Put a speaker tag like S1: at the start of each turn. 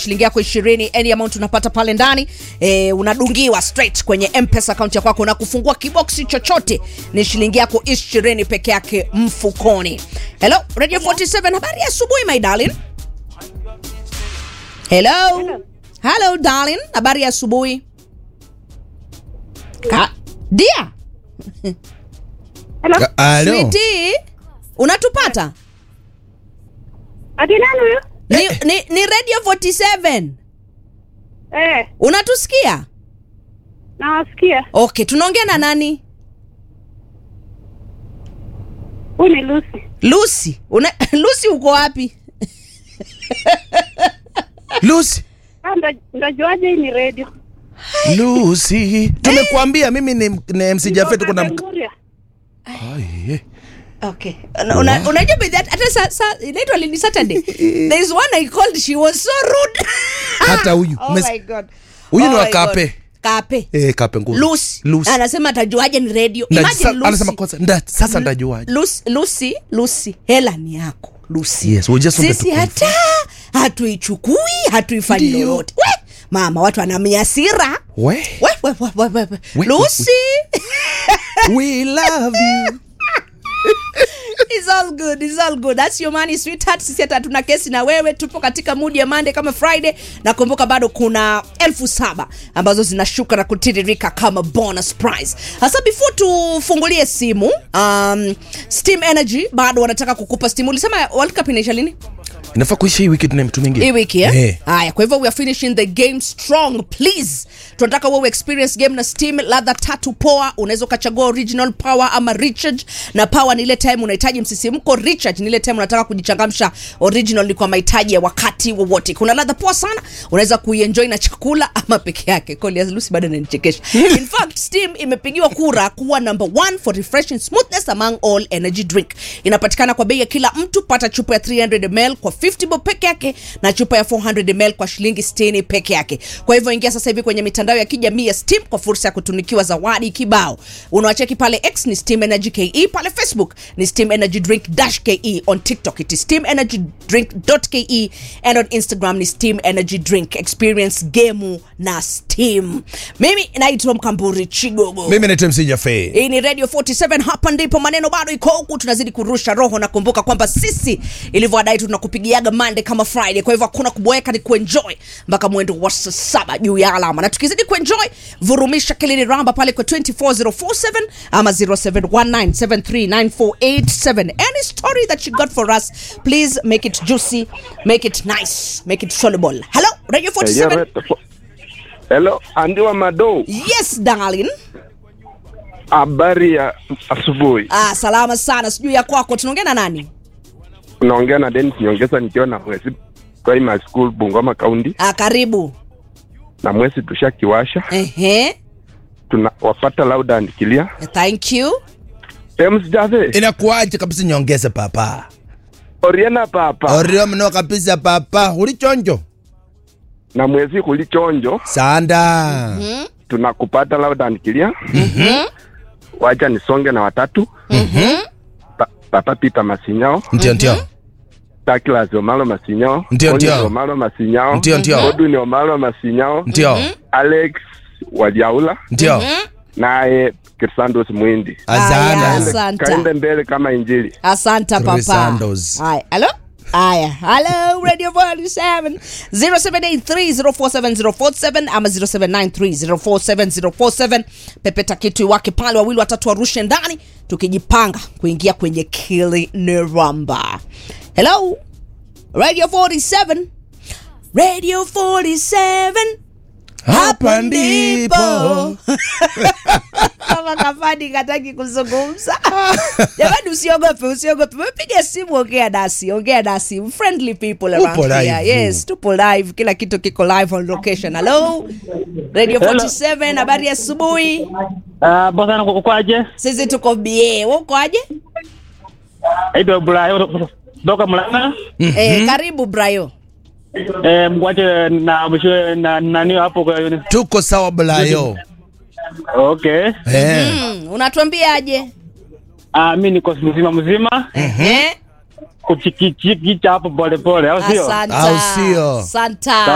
S1: shilingi yako ishirini any amount unapata pale ndani e, unadungiwa straight kwenye mpesa akaunti ya kwako na kufungua kiboksi chochote ni shilingi yako ishirini peke yake mfukoni hello radio 47 habari ya asubuhi my darling hello hello darling habari ya asubuhi Ka- dia
S2: Hello?
S3: Alo.
S1: Sweetie, unatupata
S2: Ati nani huyo?
S1: ni, ni, ni radio 47
S2: Eh,
S1: unatusikia
S2: nawasikia.
S1: okay tunaongea na nani
S2: Huyu ni Lucy.
S1: lucy una, lucy uko wapi
S3: Lucy.
S2: Ah, ndo- Ndajuaje hii ni radio?
S3: Lucy. Tumekuambia mimi ni, ni MC Jafet kuna mk...
S2: Kapenguria.
S3: Ai, eh.
S1: okay Una- una- unajua by that hata sa, sa, inaitwa lini saturday there is one i called she was so rude
S3: Hata huyu.
S1: oh
S3: Mes-
S1: my god
S3: Huyu
S1: Oh
S3: ni wa
S1: my
S3: Kape.
S1: God. kape
S3: Eh, kape nguru.
S1: lucy
S3: Lucy.
S1: anasema atajuaje ni radio
S3: Na-
S1: imagine
S3: sa-
S1: lucy
S3: Anasema kwanza nda, sasa ndajuaje?
S1: lucy lucy lucy hela ni yako lucy
S3: Yes, we just wanted
S1: sisi
S3: to
S1: hata hatuichukui hatuifanyi
S3: Ndio.
S1: lolote we mama watu anamiasira
S3: We.
S1: we, we, we, we, we.
S3: We-
S1: lucy
S3: We love you.
S1: It's all good, it's all good. That's your money sweetheart. Sisi hata hatuna kesi na wewe, tupo katika mood ya Monday kama Friday, na kumbuka bado kuna elfu saba ambazo zinashuka na kutiririka kama bonus prize. Hasa before tufungulie simu, um, Steam Energy bado wanataka kukupa Steam. Ulisema World Cup inaisha lini?
S3: Inafaa kuisha hii wiki tuna mtu mwingine.
S1: hii wiki eh?
S3: Eh.
S1: haya kwa hivyo we are finishing the game strong please tunataka wewe experience game na steam ladha tatu poa unaweza ukachagua original power ama recharge na power ni ile time unahitaji msisimko recharge ni ile time unataka kujichangamsha original ni kwa mahitaji ya wakati wowote kuna ladha poa sana unaweza kuienjoy na chakula ama peke yake Kolias Lucy bado ananichekesha in fact steam imepigiwa kura kuwa number one for refreshing smoothness among all energy drink inapatikana kwa bei ya kila mtu pata chupa ya 300 ml kwa 50 bob peke yake na chupa ya 400 ml kwa shilingi 60 peke yake kwa hivyo ingia sasa hivi kwenye mitandao ya kijamii ya steam kwa fursa ya kutunikiwa zawadi kibao unawacheki pale x ni steam energy ke pale facebook ni steam energy drink dash ke on tiktok it is steam energy drink ke and on instagram ni steam energy drink experience gemu na steam mimi naitwa mkamburi chigogo
S3: Mimi naitwa MC Jafet.
S1: hii ni radio 47 hapa ndipo maneno bado iko huku tunazidi kurusha roho na kumbuka kwamba sisi ilivyoadai tunakupigiaga mande kama friday kwa hivyo hakuna kuboeka ni kuenjoy mpaka mwendo wa saa saba juu ya alama na tukizidi kuenjoy vurumisha kilini ramba pale kwa 24047 ama 0719739487 any story that you got for us please make it juicy make it nice make it soluble hello radio 47
S4: Hello, Andiwa Mado,
S1: yes darling
S4: habari ya asubuhi.
S1: ah, salama sana sijui ya kwako tunaongea na nani
S4: Unaongea na Dennis Nyongesa nikiwa na Mwezi Primary School Bungoma County,
S1: ah, karibu
S4: na Mwezi tushakiwasha,
S1: Ehe.
S4: tunawafata loud and clear.
S1: Thank you.
S4: James Jave,
S3: Inakuaje kabisa nyongeze papa.
S4: Oriena papa
S3: Orio mno kabisa papa. Ulichonjo.
S4: na Mwezi kulichonjo,
S3: Sanda.
S4: tunakupata loud and clear. Wacha nisonge na watatu. Pa, Papa Peter Masinyao,
S3: Ndio ndio.
S4: Douglas Omalo Masinyao,
S3: Ndio,
S4: Collins
S3: ndio.
S4: Omalo Masinyao,
S3: Ndio, ndio.
S4: Godwin Omalo Masinyao,
S3: Ndio.
S4: Alex Waliaula
S3: Ndio.
S4: naye Kirsandos Mwindi.
S1: Aya,
S3: Azana.
S1: Asante.
S4: Kaende mbele kama injili.
S1: Asante papa.
S3: Crisandos.
S1: Haya, hello? Aya, hello Radio 47 0783047047 ama 0793047047 pepeta kitu wake pale wawili watatu warushe ndani tukijipanga kuingia kwenye kili niramba. Hello? Radio 47 Radio 47
S3: Hapa ndipo.
S1: kama kafani kataki kuzungumza jamani usiogope usiogope mepiga simu ongea nasi ongea nasi friendly people around
S3: Upo
S1: here
S3: live.
S1: yes tupo live kila kitu kiko live on location hello radio 47 habari ya asubuhi
S5: Ah, bosa ukwaje?
S1: sisi tuko bie uko aje
S5: Aitwa Bulaya kutoka Mlanga.
S1: eh, karibu brayo
S5: Eh, mkwache na mshwe na nani hapo kwa
S3: Tuko sawa bulayo.
S5: Okay.
S3: Eh.
S1: mm, unatuambiaje
S5: Ah, mimi niko mzima mzima.
S1: eh?
S5: Kuchikichiki cha hapo pole pole, au sio?
S1: asanta
S3: Au sio?
S1: asanta